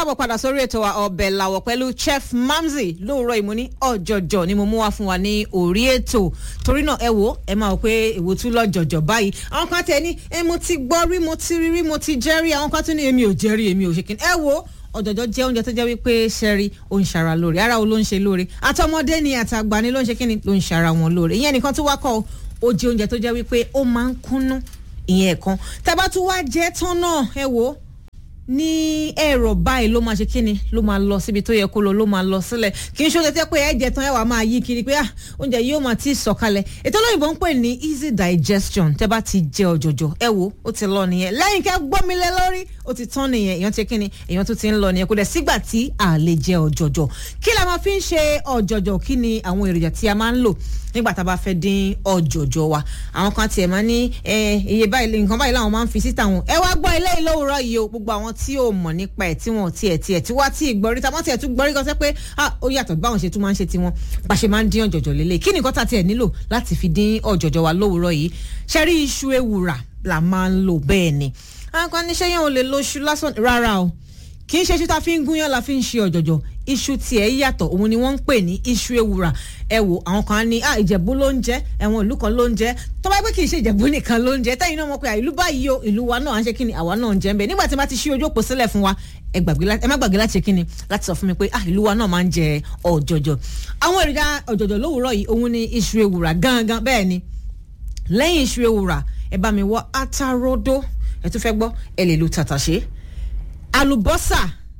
káàbọ̀ padà sórí ètò wa ọbẹ̀ làwọ̀ pẹ̀lú chef mamzi lóòrọ̀ ìmúní ọ̀jọ̀jọ̀ ni mo mú wá fún wa ní orí ètò torí náà ẹ wo ẹ máa wò pé èwo tún lọ́jọ̀jọ̀ báyìí àwọn kan tẹ ní ẹ mo ti gbọ́ rí mo ti rí rí mo ti jẹ́ rí àwọn kan tún ní èmi ò jẹ́ rí èmi ò ṣe kí ẹ wo ọ̀jọ̀jọ̀ jẹ́ oúnjẹ tó jẹ́ wípé ṣẹ́rí ó ń ṣara lóore ara wo ló ń ṣe lóore àtọmọdé ni àtàgbà ni ló ń ṣe kí ni ló ń ṣara wọn lóore ìyẹn nìkan tó wá kọ́ ó jẹ́ oúnjẹ tó jẹ́ wípé ó máa ń kúnnú ìyẹn ẹ̀kan tẹ́bá tún wá jẹ́ tán náà ẹ wo ní ẹ̀rọ báyìí ló máa ṣe kíni ló máa lọ síbi tó yẹ kó lọ ló máa lọ sílẹ̀ kì í ṣe oúnjẹ tẹ́ pé ẹ̀jẹ̀ tán ẹ̀ wà máa yí kiri pé ah oúnjẹ yìí ó máa ti sọ̀kalẹ̀ ètò olóyìnbó ń pè ní easy digestion tẹ́ bá ti jẹ ọ̀jọ̀jọ̀ ẹ wo ó ti lọ nìyẹn lẹ́yìn kẹ́ gbọ́mi lé lórí ó ti tán nìyẹn èèyàn ti kíni èèyàn tún ti ń lọ nìyẹn kò dẹ̀ sígbà tí a lè jẹ ọ̀jọ̀jọ̀ kí la máa fi ń ṣe ọ̀jọ̀jọ̀ kí ni àwọn èròjà tí a máa ń lò nígbà tá a bá fẹ́ dín ọ̀jọ̀jọ̀ wa àwọn kan tiẹ̀ máa ní iye báyìí nǹkan báyìí làwọn máa ń fi síta wọn ẹ wá gbọ́ ilé ìlówùrọ̀ yìí o gbogbo àwọn tí ò mọ̀ nípa ẹ̀ tí wọn tiẹ̀ tiẹ̀ tí wá tí ìgbọ́rí tá wọ́n tiẹ̀ tún gbọ́rí kan sẹ́ pé ó yàtọ̀ báwọn ṣe tún máa ń ṣe tiwọn bá ṣe máa ń dín ọ̀jọ̀jọ̀ lélẹ̀ kí nìkan tá tiẹ̀ nílò láti fi dín ọ̀jọ̀jọ̀ wa lówùrọ̀ yìí ṣẹ́rí iṣu ewùrà la máa ń lò bẹ́ẹ̀ ni àwọn kan níṣẹ́ yẹn ò lè lo iṣu lásán rárá o kì í ṣe iṣu tá a fi ń gúnyán la fi ń ṣe ọ̀jọ̀jọ̀ iṣu tiẹ̀ yàtọ̀ òun ni wọ́n ń pè ní iṣu ewùrà ẹ wò àwọn kan ní ah ìjẹ̀bú ló ń jẹ́ ẹ̀wọ̀n ìlú kan ló ń jẹ́ tó bá pẹ́ kì í ṣe ìjẹ̀bú nìkan ló ń jẹ́ tẹ́yìn náà mọ̀ pé ìlú báyìí o ìlú wa náà à ń ṣe kí ni àwa náà ń jẹ́ ń bẹ̀ nígbà tí wọ́n ti ṣí ojú òpó sílẹ̀ fún wa ẹ má gbàgbé láti ṣe kí ni láti sọ fún mi pé ah ìlú wa náà máa ń jẹ ọ̀jọ̀jọ̀ àwọn èròjà ọ̀jọ̀jọ̀ lówùúrọ̀ yìí òun ni iṣu ewùrà gangan bẹ́ẹ̀ ni lẹ́yìn iṣu ewùrà ẹ bá mi wọ atarodo ẹ tún fẹ́ gbọ́ ẹ lè lo tàtàṣé àlùbọ́sà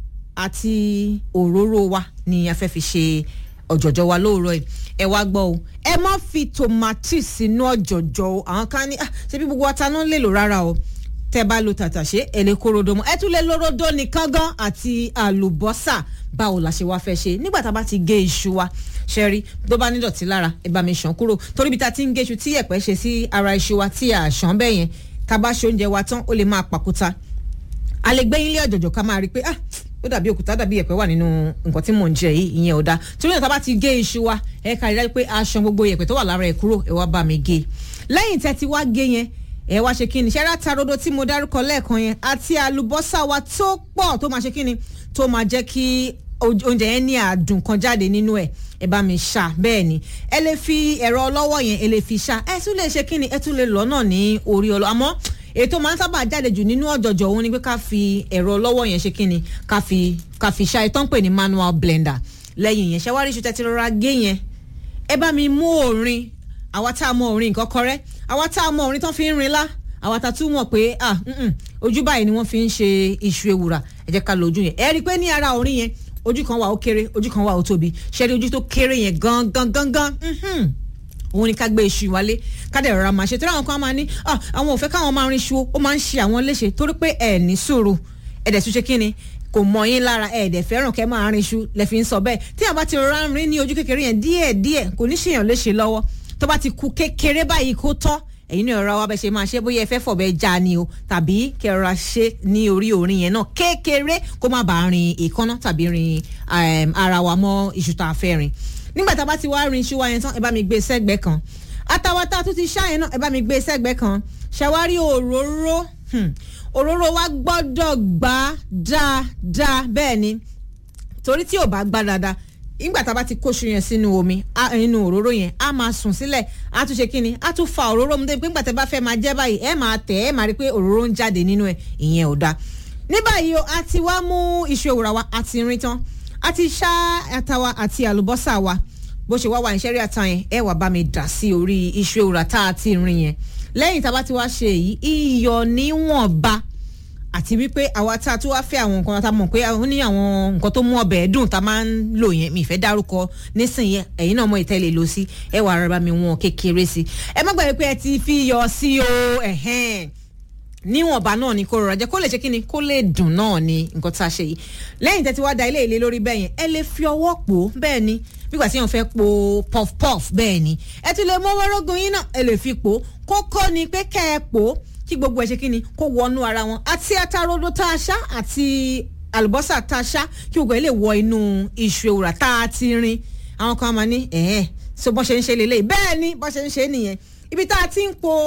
àti òróró wa ni a fẹ́ fi ṣe ọ̀jọ̀jọ̀ wa lóòrọ̀ yìí ẹ wá gbọ́ o ẹ má fi tòmátì sínú ọ̀jọ̀jọ̀ o àwọn kan ní ṣe bí gbogbo ata náà lè lò rárá o tẹ bá lo tàtàṣé ẹ lè kó rodo mọ́ ẹ tún lè lo rodo nìkan gan àti àlùbọ́sà báwo la ṣe wá fẹ́ ṣe nígbà tá a bá ti gé iṣu wa ṣẹ́rí tó bá nídọ̀tí lára ẹ bá mi ṣàn kúrò torí bí ta ti ń gé iṣu tí ẹ̀pẹ́ ṣe sí ara iṣu wa tí a ṣàn bẹ́ẹ̀ yẹn tá a bá ṣe oúnjẹ wa tán ó lè máa pàkúta a lè gbé ilé ọ̀jọ̀jọ̀ ká máa rí i pé ah ó dàbí òkúta dàbí ẹ̀pẹ́ wà nínú nǹkan tí mò ń jẹ yìí ìyẹn ò dáa torí náà tá a bá ti gé iṣu wa ẹ ká rí dájú pé aṣọ gbogbo ẹ̀pẹ́ tó wà lára ẹ̀ kúrò ẹ wá bá mi gé lẹ́yìn tẹ́ ti wá gé yẹn ẹ wá ṣe kíni ṣẹ́rá tarodo tí mo dárúkọ lẹ́ẹ̀kan yẹn àti àlùbọ́sà wa tó pọ̀ tó máa ṣe kíni tó máa jẹ́ kí oúnjẹ yẹn ní àdùn kan jáde nínú ẹ̀ ẹ bá mi ṣá bẹ́ẹ̀ ni ẹ lè fi ẹ̀rọ ọlọ́wọ́ yẹn ẹ lè fi ṣá ẹ tún lè ṣe kíni ẹ tún lè lọ náà ní orí ọlọ́ àmọ́ ètò máa ń sábà jáde jù nínú ọ̀jọ̀jọ̀ òun ni pé ká fi ẹ̀rọ ọlọ́wọ́ yẹn ṣe kíni ká fi ká fi ṣá ìtàn pè ní manual blender lẹ́yìn yẹn ṣẹ́wárí iṣu tẹ́tí rọra gé yẹn ẹ bá mi mú òrin àwa tá a mọ òrin nǹkan kọrẹ́ àwa tá a mọ òrin tán fi ń rin lá àwa tá a tún mọ̀ pé ah ojú báyìí ni wọ́n fi ń ṣe iṣu ewùrà ẹ jẹ́ ká lo ojú yẹn ẹ rí i pé ní ara òrin yẹn ojú kan wà ó kéré ojú kan wà ó tóbi ṣẹ́rí ojú tó kéré yẹn gangan gangan òun ni ká gbé iṣu wálé ká dẹ̀ rọra máa ṣe torí àwọn kan máa ní àwọn ò fẹ́ káwọn máa rin iṣu ó máa ń ṣe àwọn léṣe torí pé ẹ̀ ní sùúrù ẹ̀ dẹ̀ tún ṣe kí ni kò mọ yín lára ẹ̀ dẹ̀ fẹ́ràn kẹ́ máa rin iṣu lẹ́ fi ń sọ bẹ́ẹ̀ tí àbá ti rọra rin ní ojú kékeré yẹn díẹ̀ díẹ̀ kò ní ṣèyàn léṣe lọ́wọ́ tó bá ti ku kékeré báyìí kó tán ẹ̀yin náà rọra wá bẹ́ẹ̀ ṣe máa ṣe bóyá ẹ fẹ́ fọ̀bẹ já ni o tàbí kẹrọra ṣe ní orí orin yẹn náà kékeré kó má bàa rin èékánná tàbí rin ara wa mọ́ iṣu tá a fẹ́ rin nígbà tá a bá ti wá rin iṣu wa yẹn tán ẹ bá mi gbé sẹ́gbẹ̀ẹ́ kan atawata tó ti ṣáyẹn náà ẹ bá mi gbé sẹ́gbẹ̀ẹ́ kan ṣàwárí òróró òróró wa gbọ́dọ̀ gbá dáadáa bẹ́ẹ̀ ni torí tí ò bá gbá dáadáa nígbà tá a bá ti kóṣu yẹn sínú omi nínú òróró yẹn á máa sùn sílẹ̀ á tún ṣe kíni á tún fa òróró mu débi pé nígbà tá a bá fẹ́ máa jẹ́ báyìí ẹ máa tẹ̀ ẹ máa rí i pé òróró ń jáde nínú ẹ̀ ìyẹn ò dáa ní báyìí o a ti wá mú iṣu ewùrà wa a ti rin tán a ti ṣá atawa àti àlùbọ́sà wa bó ṣe wá wà ìṣẹ́rí ata yẹn ẹ wà bá mi dà sí orí iṣu ewùrà tá a ti rin yẹn lẹ́yìn tá a bá ti wá ṣe èyí iyọ̀ níwọ̀nba àti wípé àwa tá a tún wá fẹ́ àwọn nǹkan tá a mọ̀ pé ó ní àwọn nǹkan tó mú ọbẹ̀ dùn tá a máa ń lò yẹn mi ìfẹ́ dárúkọ nísìnyí ẹ̀yin náà mọ ìtẹ́lẹ̀ lò sí ẹ wà rárá mi wọn kékeré sí ẹ má gbàgbé pé ẹ ti fi yọ sí o ẹ̀hẹ́n níwọ̀nba náà ni kó rọra jẹ́ kó lè ṣe kí ni kó lè dùn náà ni nǹkan tá a ṣe yìí lẹ́yìn tẹ́tí wá da ilé ìlé lórí bẹ́ẹ̀ yẹn ẹ lè fi ọwọ́ pò ó bẹ́ẹ̀ ni nígbà tí wọ́n fẹ́ po puff puff bẹ́ẹ̀ ni ẹ tún lè mú wọ́rọ́gùn yín náà ẹ lè fi pò ó kókó ni pé kẹ́ ẹ pò ó kí gbogbo ẹ ṣe kí ni kó wọnú ara wọn àti atarodo tá a ṣá àti àlùbọ́sà tá a ṣá kí gbogbo ẹ lè wọ inú iṣu ewùrà tá a ti rin àwọn kan máa ní ẹ̀ẹ́ so bọ́n ṣe ń ṣe lélẹ́yìí bẹ́ẹ̀ ni bọ́n ṣe ń ṣe nìyẹn ibi tá a ti ń po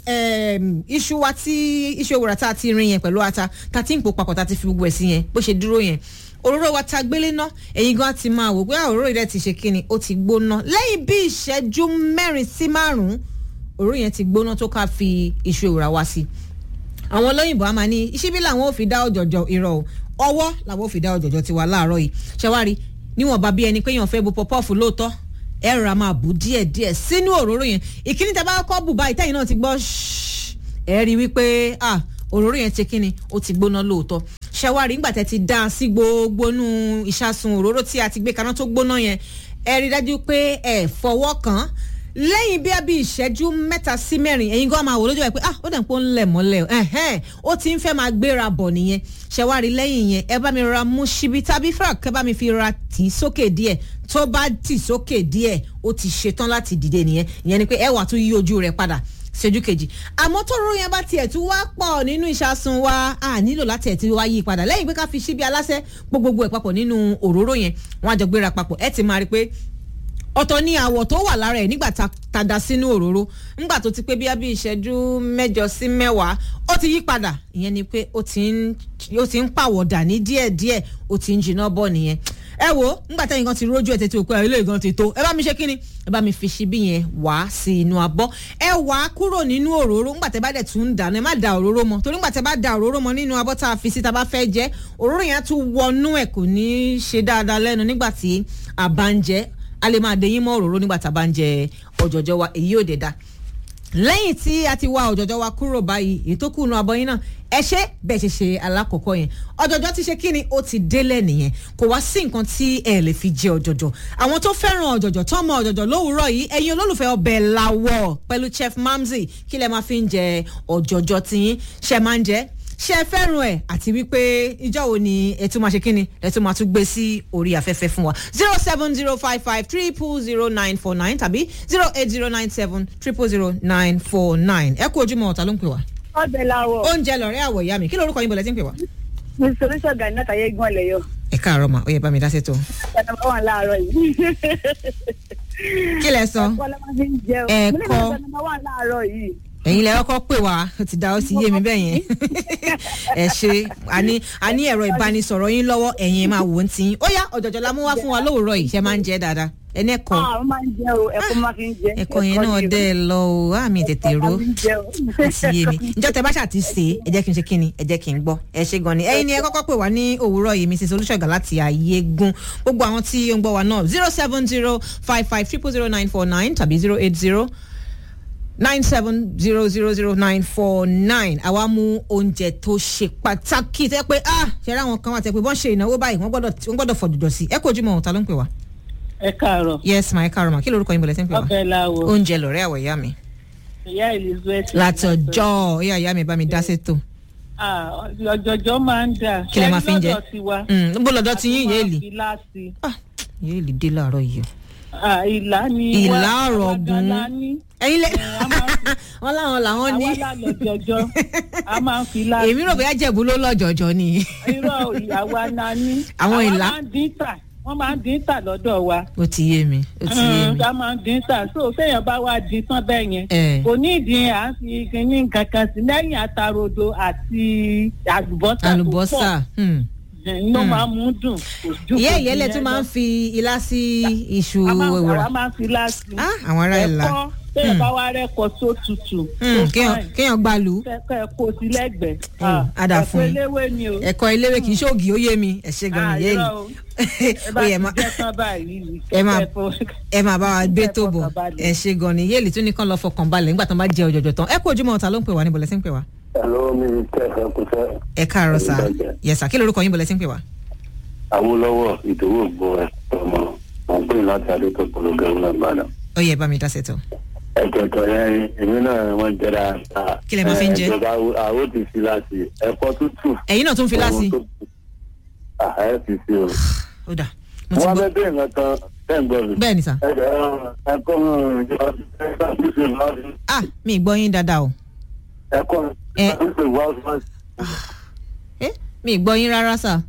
em, iṣu wa tí iṣu ewúrẹ́ tá a ti rin yẹn pẹ̀lú ata tá a ti ń pò papọ̀ tá a ti fi gbogbo ẹ̀ sí yẹn bó ṣe dúró yẹn òróró wa ta gbélé ná ẹ̀yin gan ti máa wò pé ah, òróró yẹn ti ṣe kíni ó ti gbóná lẹ́yìn bí ìṣẹ́jú mẹ́rin sí márùn-ún òróró yẹn ti gbóná tó ká fi iṣu ewúrẹ́ wa sí àwọn olóyìnbó a máa ní ìṣíbí làwọn ò fi dá ọ̀jọ̀jọ̀ irọ́ o ọwọ́ làwọn ò fi dá ọ̀jọ̀jọ̀ tiwa láàárọ̀ yìí ṣẹwárí níwọ̀nba bí ẹni pé èèyàn fẹ́ bu pọpọ́ọ̀fù lóòótọ́ ẹ rà máa bù díẹ̀ díẹ̀ sínú òróró yẹn ìkíní tẹ bá kọ́ bù báyìí tẹ́yìn náà ti gbọ́ ṣíṣ ẹ rí i wípé ah òróró yẹn ti kíni ó ti gbóná lóòótọ́ ṣẹwárí nígbà tẹ ti dá a sí gbogbo nú ìṣàsùn òróró tí a ti gbé kaná tó gbóná yẹn ẹ rí i dájú pé ẹ fọwọ́ kàn án lẹ́yìn bí abí ìṣẹ́jú mẹ́ta sí mẹ́rin ẹ̀yin gan máa wò lójú ẹ̀ pé ah ó dẹ̀ ń pọ́ ń lẹ̀ mọ́lẹ̀ ẹ̀hẹ́n ó ti ń fẹ́ máa gbéra bọ̀ nìyẹn ṣẹ̀wárí lẹ́yìn yẹn ẹ bá mi ra mú ṣíbí tàbí fúra kẹ́ bá mi fi ra tì í sókè díẹ̀ tó bá tì sókè díẹ̀ ó ti ṣetán láti dìde nìyẹn ìyẹn ni pé ẹ wà tún yí ojú rẹ̀ padà ṣojú kejì àmọ́ tó ró yẹn bá tiẹ̀ tún wá pọ̀ nínú ìṣàsùn wa a nílò láti ẹ̀ tí wá yí padà lẹ́yìn pé ká fi ṣíbí aláṣẹ gbogbogbò ẹ̀ papọ̀ nínú òróró yẹn wọ́n á jọ gbéra papọ̀ ẹ ti máa rí i pé ọ̀tọ̀ ní àwọ̀ tó wà lára ẹ̀ nígbà tá a da sínú òróró nígbà tó ti pé bí abí ìṣẹ́jú mẹ́jọ sí mẹ́wàá ó ti yí padà ìyẹn ni pé ó ti ń ó ti ń pàwọ̀dà ní díẹ̀díẹ̀ ó ti ń jiná bọ̀ nìyẹn ẹ wo nígbà tẹ́yìn kan ti rójú ẹ̀ tètè òkú ẹ̀ ilé ìgan ti tó ẹ bá mi ṣe kíni ẹ bá mi fi ṣíbí yẹn wá sí inú abọ́ ẹ wá kúrò nínú òróró nígbà tẹ́ bá dẹ̀ tún ń dànù ẹ má da òróró mọ́ torí nígbà tẹ́ bá da òróró mọ́ nínú abọ́ tá a fi sí tá a bá fẹ́ jẹ òróró yẹn á tún wọnú ẹ̀ kò ní í ṣe dáadáa lẹ́nu nígbà tí a bá ń jẹ a lè máa dẹyìn mọ́ òróró nígbà tá a bá ń jẹ ọ̀jọ̀jọ̀ wa èyí ò dé da lẹ́yìn tí a ti wá ọ̀jọ̀jọ̀ wa kúrò báyìí èyí tó kù nu abọ́ yín náà ẹ ṣe bẹ́ẹ̀ ṣe ṣe alákọ̀ọ́kọ́ yẹn ọ̀jọ̀jọ̀ ti ṣe kíni ó ti délẹ̀ nìyẹn kò wá sí nǹkan tí ẹ lè fi jẹ ọ̀jọ̀jọ̀ àwọn tó fẹ́ràn ọ̀jọ̀jọ̀ tó mọ ọ̀jọ̀jọ̀ lówùúrọ̀ yìí ẹ̀yin olólùfẹ́ ọbẹ̀ làwọ̀ pẹ̀lú chef mamzi kí lẹ máa fi ń jẹ ọ̀jọ̀jọ̀ tiyín ṣe máa ń jẹ ṣe fẹ́ràn ẹ̀ àti wípé ìjọ wo ni ẹ tún máa ṣe kíni ẹ tún máa tún gbé sí orí afẹ́fẹ́ fún wa zero seven zero five five triple zero nine four nine tàbí zero eight zero nine seven triple zero nine four nine ẹ kú ojúmọ́ ọ̀tá ló ń pè wá. ọbẹ̀ làwọ̀ oúnjẹ lọ̀rẹ́ àwọ̀ ìyá mi kí lórúkọ yín bọ̀lẹ́ tí ń pè wá. mi solution gani náà tàyé gbọ́n lẹ̀ yọ. ẹ káàárọ̀ mà ó yẹ bá mi dá sétò. ẹ̀ka bá wà láàárọ̀ yìí. kí lẹ sọ ẹ̀kọ́ la máa fi ń jẹun. Ẹ̀kọ́. mo ní ìgbà tó wà láàárọ̀ yìí. ẹ̀yin lẹ kọ́kọ́ pè wá ó ti dá ó ti yé mi bẹ́ẹ̀ yẹn ẹ ṣe àní àní ẹ̀rọ ìbánisọ̀rọ̀ yín lọ́wọ́ ẹ̀yin máa wò ó ti yín ó yá ọ̀jọ̀jọ̀ la mú wá fún wa lówùúrọ̀ yìí ṣe máa ń jẹ dáadáa ẹni ẹ̀kọ́ ah ó máa ń jẹ o ẹ̀kọ́ máa fi ń jẹ. ẹ̀kọ́ yẹn náà ni o. dẹ́ ẹ lọ o àmì tètè ro Ẹ̀kọ́ máa fi ń jẹ o. ó ti yé mi ǹjọ́ tẹ bá ṣáà ti ṣe é ẹ jẹ́ kí n ṣe kí ni ẹ jẹ́ kí n gbọ́ ẹ ṣe gan ni ẹ̀yin ni ẹ kọ́kọ́ pè wá ní òwúrọ̀ yìí mrs olùṣọ́gà láti ayégun gbogbo àwọn tí ó ń gbọ́ wa náà zero seven zero five five triple zero nine four nine tàbí zero eight zero nine seven zero zero zero nine four nine àwa mú oúnjẹ tó ṣe pàtàkì tẹ pé ah ṣe ra àwọn kan wà tẹ pé wọ́n ṣe ìnáwó báyìí wọ́n gbọ́dọ̀ wọ́n gbọ́dọ̀ fọ̀dùdọ̀ sí ẹ kò ojúmọ́ ọ̀tá ló ń pè wá. ẹ káàárọ̀ yes ma ẹ káàárọ̀ ma kí lorúkọ yín bọ̀lẹ́ tí ń pè wá. ọbẹ̀ làwọ̀ oúnjẹ lọ̀rẹ́ àwọ̀ ìyá mi. ìyá elizabeth. látọjọ́ ìyá ìyá mi bá mi dá sétò. Ah, ọ̀jọ̀jọ̀ máa ń dà. Kí lẹ máa fi ń jẹ? Ṣé lọ́dọ̀ tiwa? Mm, níbo lọ́dọ̀ ti yín A tún máa yéèlì. fi láti. ah yéèlì dé láàárọ̀ yìí o. Ah, ìlà ni Ìlà wá- ọ̀rọ̀ àwa ọ̀gùn. gan la ní. ẹ̀yin lẹ Eh, a máa ń- wọn láwọn làwọn ní. àwa lálọ́jọjọ́ a máa ń fi láti. èmi rò bóyá jẹ̀bú ló lọ́jọ̀jọ̀ ni. irọ́ ìyàwó aná ní. Àwọn Àwa ìlà. máa ń dín tà wọ́n máa ń dín tà lọ́dọ̀ wa. ó ti yé mi ó ti yé mi. a máa ń dín tà so téèyàn bá wá dín tán bẹ́ẹ̀ yẹn. Eh. kò ní ìdí à ń fi kinní nǹkan kan sí lẹ́yìn àtàrodo àti àlùbọ́sà tó pọ̀. àlùbọ́sà. hmm. ẹ̀yin ló máa mú dùn. kò ju ìyá kò ìyẹ́lẹ̀ ju tún yẹn máa lọ. ń fi ilá sí iṣu a máa ń ewúrà. àwa máa ń fi láti. ah àwọn ará ìlà. ẹ̀kọ́ téèyàn bá wá rẹ́kọ̀ tó tutù. Hmm, tó kéèyàn fine, kéèyàn gbalù. kẹ́kẹ́ kó sí lẹ́gbẹ̀ẹ́. Hmm, Ah, á dà fún ẹ̀kọ́ yín. eléwé ni o. ẹ̀kọ́ eléwé kì í ṣóògì ó yé mi ẹ̀ ṣe gan Ah, ni yéèlì. irọ́ o. ẹ bá ó ti yẹ má jẹ́ tán báyìí. ẹ máa- kẹ́kẹ́ fo- ẹ máa bá wa gbé tó bọ̀ fọkànbalẹ̀. ẹ ṣe gan ni yéèlì tún nìkan lọ fọkàn balẹ̀ nígbà tó bá jẹ ọ̀jọ̀jọ̀ tán ẹ kú ojúmọ́ ọ̀tá ló ń pè wá níbo lẹ́sìn ń pè wá. Hello, mi ni Tẹ́fẹ́ Kúṣẹ́. ẹ káàárọ̀ sá Ìbàjẹ́. yẹ sá kí lorúkọ yín bọ̀ lẹ́sìn ń pè wá. Awólọ́wọ̀ ìdòwò gbọ́ ẹ̀ ọmọ ọ̀gbìn láti Adétọ̀ Pọ̀lọ́gẹ́rù náà gbàdá. ó yẹ bá mi dá sẹ́tọ̀. Ẹ̀jọ̀tọ̀ yẹn èmi náà wọ́n jẹ́ra. Kí lẹ máa fi ń jẹ? Ẹ̀jọba àwọ̀ ti fi láti ẹ̀kọ́ tútù. ẹ̀yin náà tún fi láti. Àhẹ́ fi sí o. ó dà mo ti Wọ́n gbọ́ fẹ́ bẹ́ẹ̀ nǹkan tẹ́ ń gbọ́ mi. bẹ́ẹ̀ ni sá. Ẹ̀jọ̀ ẹ̀kọ́ ìjọba ẹ̀kọ́ tútù láti ah mi ì gbọ́ yín dáadáa o. ẹ̀kọ́ Ẹ. tútù láti. Eh, mi ì gbọ́ yín rárá sá.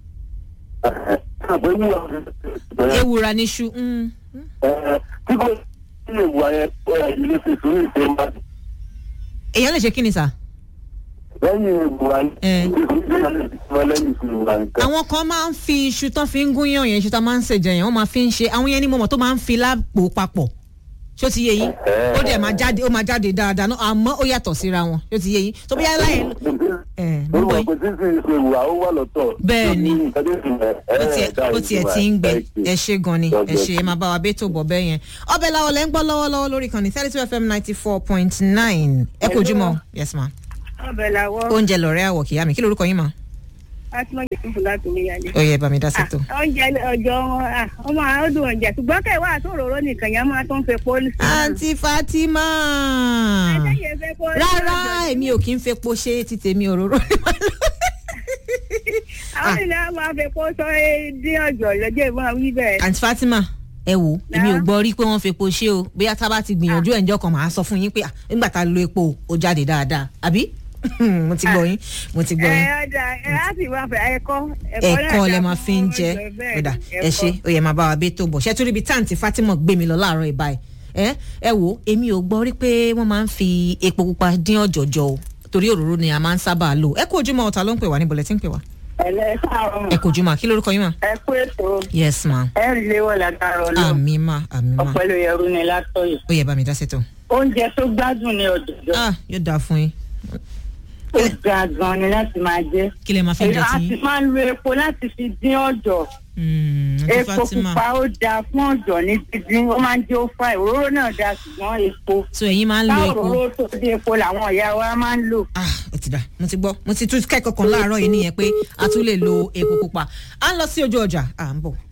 ewúra níṣu. mm, mm. tí kò sí ìwà yẹn ó yẹ ilé fi sùúrù ìṣe máa èèyàn lè ṣe kí ni sà. lẹ́yìn buhari Eh. ìgbésẹ̀ lẹ́yìn buhari kan. àwọn kan máa ń fi iṣu tán fi ń gúnyàn yẹn iṣu tán máa ń ṣèjẹ yẹn wọ́n máa fi ń ṣe àwọn yẹn ní mọ̀mọ́ tó máa ń fi lápò papọ̀ ṣó ti yé yín ó dẹ̀ máa jáde ó máa jáde dáadáa náà àmọ́ ó yàtọ̀ síra wọn ṣó ti yé yín tó bí yálà yẹn ẹ̀ mo gbọ́ Orúkọ yín kò tí ń fi ìwà ó wà lọ́tọ̀. Bẹ́ẹ̀ ni. Nǹkan tó ń fi ẹ̀ ó tiẹ̀ ẹ̀ ó tiẹ̀ ti ń gbẹ ẹ ṣe gan ni ẹ ṣe ẹ máa bá wa bẹ́ẹ̀ tó bọ̀ bẹ́ẹ̀ yẹn ọbẹ̀ làwọn lẹ́ ń gbọ́ lọ́wọ́lọ́wọ́ lórí kan ní thirty two fm ninety four point nine ẹ kò jùmọ̀ yes ma ọbẹ̀ làwọ̀ oúnjẹ lọ̀rẹ́ àwọ̀ kìyà mi kí lorúkọ yín ma atúmọ̀jẹ̀ fúnfún láti omi yálé. ó yẹ bá mi dá sí tó. oúnjẹ ọjọ́ wọn ah, ọmọ àwọn ọdún oúnjẹ ṣùgbọ́n kẹwàá àtòròró nìkan yẹn máa tó ń fi pọ́lì sí. àǹtí fatima Ẹ̀jẹ̀ fẹ́ pọ́lì rárá lọ́jọ́ èmi ò kí ń fepo ṣe ti tèmi òróró ni màá lò. àwọn ènìyàn máa fi pọ́ sọ ẹ́ dín ọjọ́ lọ́jọ́ ìmọ̀ wí bẹ́ẹ̀. àǹtí fatima ẹ wò èmi ò Náà. gbọ́ rí pé wọ́n fepo ṣe o bóyá tá a bá ti gbìyànjú ẹ̀ ǹjọ́ kan màá sọ fún yín pé ah, nígbà tá a lo epo ó jáde dáadáa àbí mo ti gbọ́ yín mo ti gbọ́ ẹ yín. ọjà ẹ á sì máa fẹ ẹ̀kọ́ ẹ̀kọ́ lẹ máa fi ń jẹ ọ̀dà ẹ ṣe ó yẹ máa bá wa bẹ́ tó bọ̀ ṣé torí ibi táǹtì Fatima gbé mi lọ láàárọ̀ ìbá ẹ̀ ẹ ẹ wò èmi ò gbọ́ rí pé wọ́n máa ń fi epo pupa dín ọ̀jọ̀jọ̀ o torí òróró ni a máa ń sábà lò ẹ kú ojúmọ́ ọ̀tá ló ń pè wá níbo lẹ ti ń pè wá ẹlẹ káàárọ̀ ẹ kú ojúmọ́ kí lórúkọ yín mà. ẹ kú ètò yes ma ẹ rí léwọ látara Ọlọ́run àmì ma àmì ma ọpẹlú ẹrú ni látọyọ ó yẹ bá mi dá sẹ́tọ̀ oúnjẹ tó gbádùn ní ọjọjọ ah yóò dáa fún yín ó ga gan ni láti máa jẹ kí lẹ máa fi ń jẹ a tí sì yín. máa ń lo epo láti fi dín ọjọ́ Mm, Aunty epo Fatima pupa ó dáa fún ọjọ́ ní dídín ó máa ń jẹ́ ó fà òróró náà dáa ṣùgbọ́n epo so ẹ̀yin máa ń lo bá epo. òróró tó dé epo làwọn ìyá wa máa ń lò. ah ó ti dà mo ti gbọ́ mo ti tún kẹ́kọ̀ọ́ kan láàárọ̀ yìí nìyẹn pé a tún lè lo epo pupa à ń lọ sí ojú ọjà à ń bọ̀.